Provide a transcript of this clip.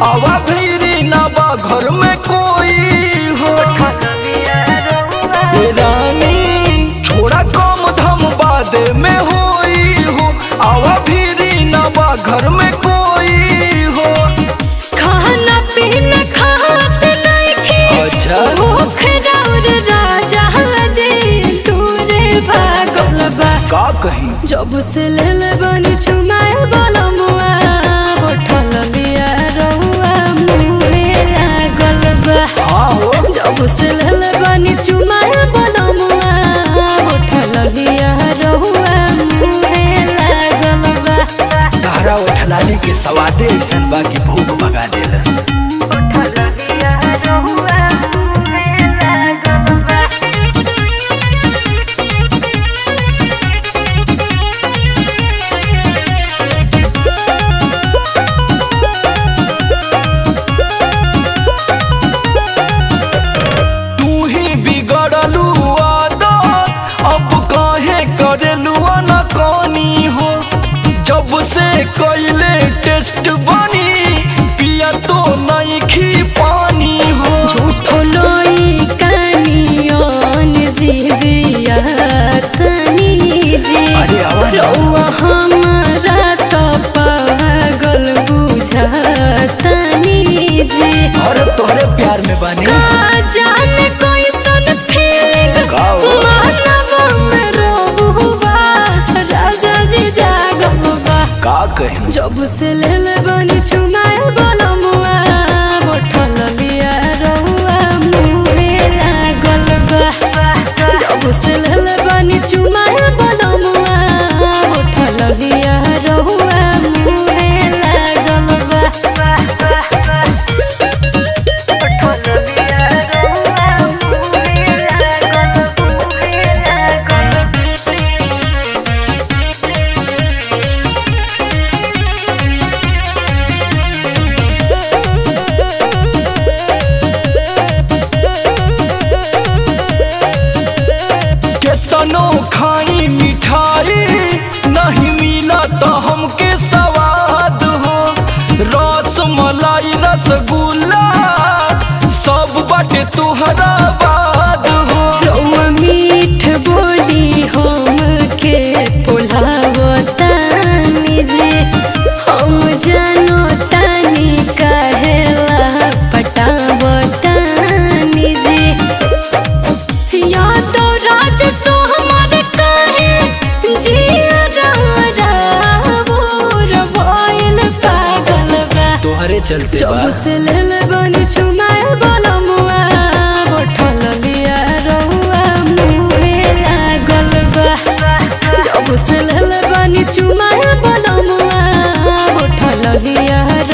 आवा भीरी ना बा घर में कोई हो ए रानी छोड़ा कम धम बादे में होई हो आवा भीरी ना बा घर में कोई हो खाना पीना खात नइखे अच्छा। भूख राउर राजा जे तूरे भागल बा का कही जब से लेल बनी छुमाए बलमुआ बोठल लिया रहुआ मुहे लागल बा हाँ हो जब से लेल बनी छुमाए बलमुआ बोठल लिया रहुआ मुहे लागल बा तारा उठलानी के सवादे ऐसन बा कि भूख भगा देलस तू ही बिगड़लू आदत अब काहे करेलू न कनी हो जब से कैले टेस्ट बनी पिया तो नहीं खी पानी हो झूठो लोई कानियोन जिदिया तनी जे अरे आवाज आओ। रउआ हमारा तो पागल बुझातनी जे अरे तोहरे प्यार में बनी का जाने कोई सन फीलिंग का हो? मानव में रोबुआ राजा जी जागबा का कही जब से लेल बनी छुमाए बलमुआ बोठल लिया रहुआ मुहे लागल बा जब से लेल बनी छुमाए बलमुआ बोठल लिया रहुआ मुहे लागल बा केतनो खाई मिठाई नहीं मिला तो हमके स्वाद हो रस मलाई रसगुल्ला सब बाटे तुहरा बाद हो रउआ मीठ बोली हम के पोलावतानी जे हम जानो तानी कहेला पटावतानी जे या तो राज सो हमार कहे जिया रारा बोर भइल पागल बा तोहरे चलते जब से लेल बनी छुमाए बलमुआ बोठल लिया रहुआ मुहे लागल बा जब से लेल बनी छुमाए बलमुआ बोठल लिया